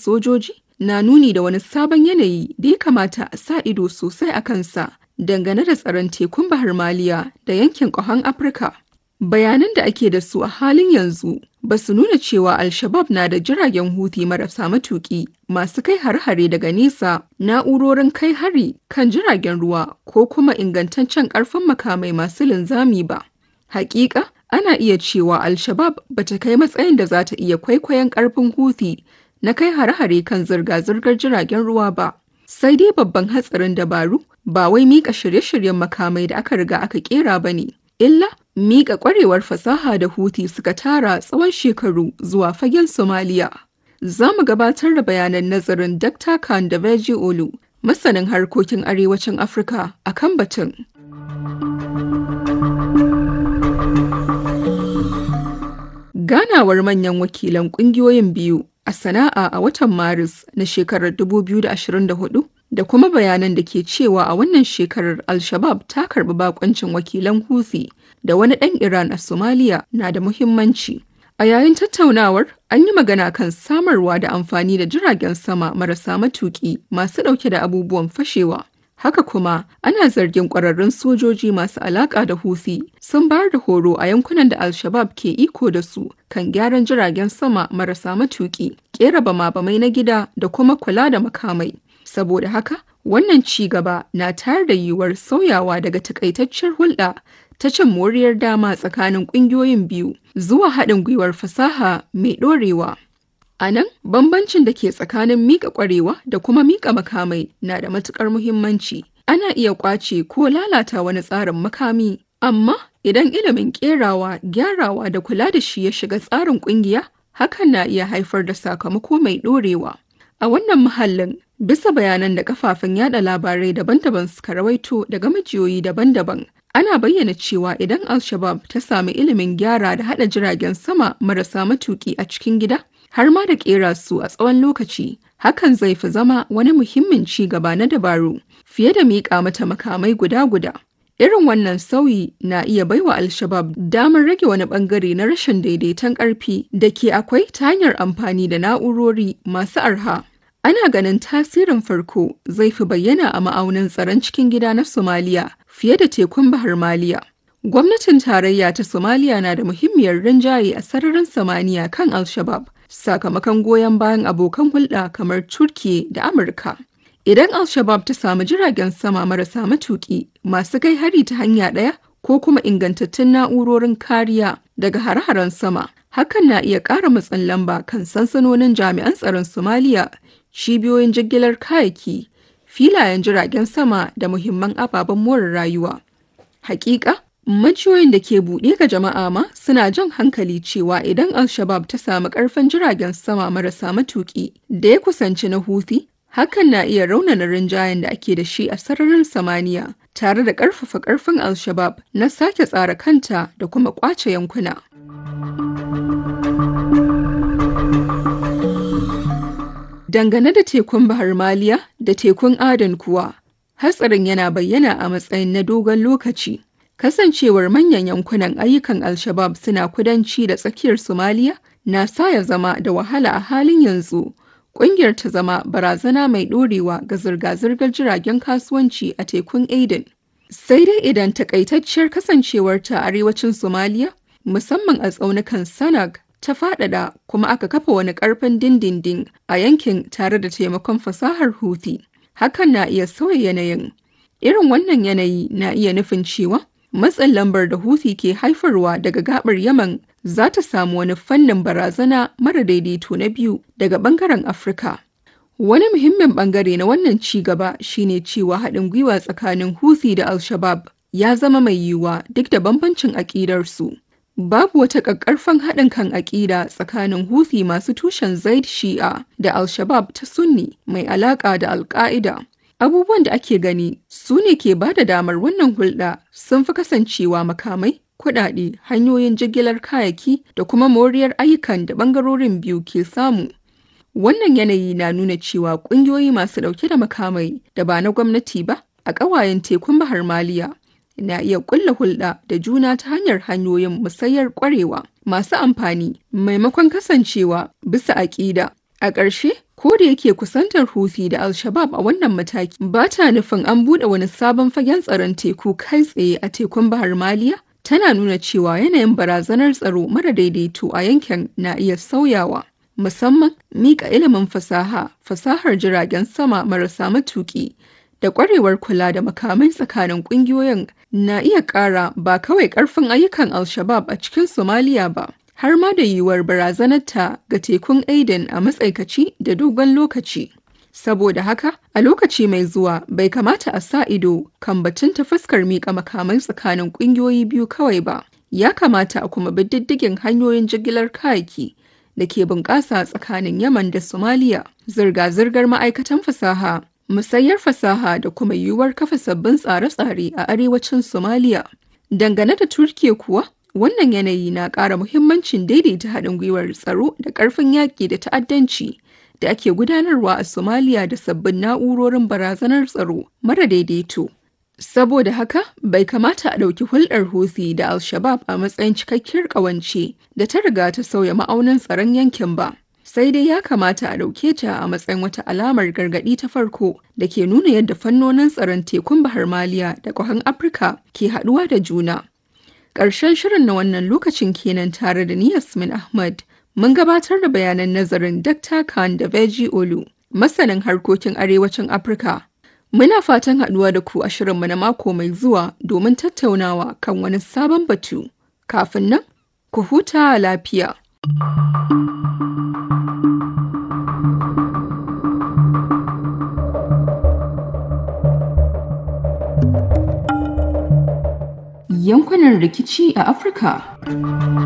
sojoji na nuni da wani sabon yanayi da ya kamata a sa ido sosai a kansa dangane da tsaron tekun Bahar Maliya da yankin ƙahon Afirka. Bayanan da ake da su a halin yanzu ba su nuna cewa Al-Shabab na da jiragen Houthi marasa matuƙi masu kai har-hare daga nesa, na'urorin kai hari kan jiragen ruwa ko kuma ingantaccen ƙarfin makamai masu linzami ba. Hakika, ana iya cewa Al-Shabab ba ta kai matsayin da za ta iya kwaikwayon ƙarfin Houthi na kai hare-hare kan zirga-zirgar jiragen ruwa ba. Sai dai babban hatsarin dabaru ba wai mika shirye-shiryen makamai da aka riga aka kera ba ne, illa mika kwarewar fasaha da Houthi suka tara tsawon shekaru zuwa fagen Somaliya. Za mu gabatar da bayanan nazarin Dr. Khan da Veji Olu, masanin harkokin arewacin Afirka a kan batun. Ganawar manyan wakilan ƙungiyoyin biyu a sana'a a watan Maris na shekarar 2024 da kuma bayanan da ke cewa a wannan shekarar Al-Shabab ta karbi bakoncin wakilan Houthi da wani ɗan Iran a Somalia na da muhimmanci. A yayin tattaunawar, an yi magana kan samarwa da amfani da jiragen sama marasa matuƙi masu ɗauke da abubuwan fashewa. Haka kuma, ana zargin ƙwararrun sojoji masu alaƙa da Houthi sun bayar da horo a yankunan da Al-Shabab ke iko da su kan gyaran jiragen sama marasa matuƙi, ƙera bama-bamai na gida da kuma kula da makamai. Saboda haka, wannan ci gaba na tayar da yiwuwar sauyawa daga takaitaccen hulɗa ta cin moriyar dama tsakanin ƙungiyoyin biyu zuwa haɗin gwiwar fasaha mai ɗorewa. A nan, bambancin da ke tsakanin miƙa ƙwarewa da kuma miƙa makamai na da matuƙar muhimmanci. Ana iya ƙwace ko lalata wani tsarin makami, amma idan ilimin ƙerawa, gyarawa da kula da shi ya shiga tsarin ƙungiya, hakan na iya haifar da sakamako mai ɗorewa. A wannan mahallin, bisa bayanan da kafafen yada labarai daban-daban suka rawaito daga majiyoyi daban-daban, ana bayyana cewa idan Al-Shabab ta sami ilimin gyara da haɗa jiragen sama marasa matuƙi a cikin gida, har ma da ƙera su a tsawon lokaci, hakan zai fi zama wani muhimmin ci gaba na dabaru fiye da miƙa mata makamai guda-guda. Irin wannan sauyi na iya baiwa Al-Shabab damar rage wani bangare na rashin daidaiton ƙarfi da ke akwai ta hanyar amfani da na'urori masu arha. Ana ganin tasirin farko zai fi bayyana a ma'aunin tsaron cikin gida na Somaliya fiye da tekun Bahar Maliya. Gwamnatin tarayya ta Somaliya na da muhimmiyar rinjaye a sararin samaniya kan Al-Shabab sakamakon goyon bayan abokan hulɗa kamar Turkiye da Amurka. Idan Al-Shabab ta samu jiragen sama marasa matuƙi masu kai hari ta hanya ɗaya ko kuma ingantattun na'urorin kariya daga hare-haren sama, hakan na iya ƙara matsin lamba kan sansanonin jami'an tsaron Somaliya, cibiyoyin jigilar kayayyaki, filayen jiragen sama da muhimman ababen more rayuwa. Hakika, majiyoyin da ke buɗe ga jama'a ma suna jan hankali cewa idan Al-Shabab ta samu ƙarfin jiragen sama marasa matuƙi da ya kusanci na Houthi, hakan na iya raunana rinjayen da ake da shi a sararin samaniya tare da ƙarfafa ƙarfin Al-Shabab na sake tsara kanta da kuma ƙwace yankuna. Dangane da tekun Bahar Maliya da tekun Adan kuwa, hatsarin yana bayyana a matsayin na dogon lokaci. Kasancewar manyan yankunan ayyukan Al-Shabab suna kudanci da tsakiyar Somaliya na sa ya zama da wahala a halin yanzu. Ƙungiyar ta zama barazana mai ɗorewa ga zirga-zirgar jiragen kasuwanci a tekun Aden. Sai dai idan takaitacciyar kasancewarta a arewacin Somaliya, musamman a tsaunukan Sanag, ta faɗaɗa kuma aka kafa wani ƙarfin dindindin a yankin tare da taimakon fasahar Houthi. Hakan na iya sauya yanayin. Irin wannan yanayi na iya nufin cewa matsin lambar da Houthi ke haifarwa daga gabar Yaman za ta samu wani fannin barazana mara daidaito na biyu daga bangaren Afirka. Wani muhimmin bangare na wannan ci gaba shine cewa haɗin gwiwa tsakanin Houthi da Al-Shabab ya zama mai yiwuwa duk da bambancin aƙidarsu. Babu wata ƙaƙƙarfan haɗin kan aƙida tsakanin Houthi masu tushen Zaid Shi'a da Al-Shabab ta Sunni mai alaƙa da Al-Qaida. Abubuwan da ake gani su ne ke ba da damar wannan hulɗa sun fi kasancewa makamai, kuɗaɗe, hanyoyin jigilar kayayyaki da kuma moriyar ayyukan da ɓangarorin biyu ke samu. Wannan yanayi na nuna cewa ƙungiyoyi masu ɗauke da makamai da ba na gwamnati ba a ƙawayen tekun Bahar Maliya na iya ƙulla hulɗa da juna ta hanyar hanyoyin musayar ƙwarewa masu amfani maimakon kasancewa bisa aƙida. A ƙarshe, ko da yake kusantar Houthi da Al-Shabab a wannan mataki ba ta nufin an buɗe wani sabon fagen tsaron teku kai tsaye a tekun Bahar Maliya, tana nuna cewa yanayin barazanar tsaro mara daidaito a yankin na iya sauyawa. Musamman miƙa ilimin fasaha, fasahar jiragen sama marasa matuƙi da ƙwarewar kula da makamai tsakanin ƙungiyoyin na iya ƙara ba kawai ƙarfin ayyukan Al-Shabab a cikin Somaliya ba, har ma da yiwuwar barazanarta ga tekun Aden a matsaikaci da dogon lokaci. Saboda haka, a lokaci mai zuwa bai kamata a sa ido kan batun ta fuskar miƙa makamai tsakanin ƙungiyoyi biyu kawai ba. Ya kamata a kuma bi diddigin hanyoyin jigilar kayaki da ke bunƙasa tsakanin Yaman da Somaliya, zirga-zirgar ma'aikatan fasaha, musayar fasaha da kuma yiwuwar kafa sabbin tsare-tsare a arewacin Somaliya. Dangane da Turkiya kuwa, wannan yanayi na ƙara muhimmancin daidaita haɗin gwiwar tsaro da ƙarfin yaƙi da ta'addanci da ake gudanarwa a Somaliya da sabbin na'urorin barazanar tsaro mara daidaito. Saboda haka, bai kamata a ɗauki hulɗar Houthi da Al-Shabab a matsayin cikakkiyar ƙawance da ta riga ta sauya ma'aunin tsaron yankin ba. Sai dai ya kamata a ɗauke ta a matsayin wata alamar gargaɗi ta farko da ke nuna yadda fannonin tsaron tekun Bahar Maliya da ƙwahan Afirka ke haɗuwa da juna. Ƙarshen shirin na wannan lokacin kenan tare da ni Yasmin Ahmad. Mun gabatar da bayanan nazarin Dr. Khan da Veji Olu, masanin harkokin arewacin Afirka. Muna fatan haɗuwa da ku a shirinmu na mako mai zuwa domin tattaunawa kan wani sabon batu. Kafin nan, ku huta lafiya. Yankunan rikici a Afirka.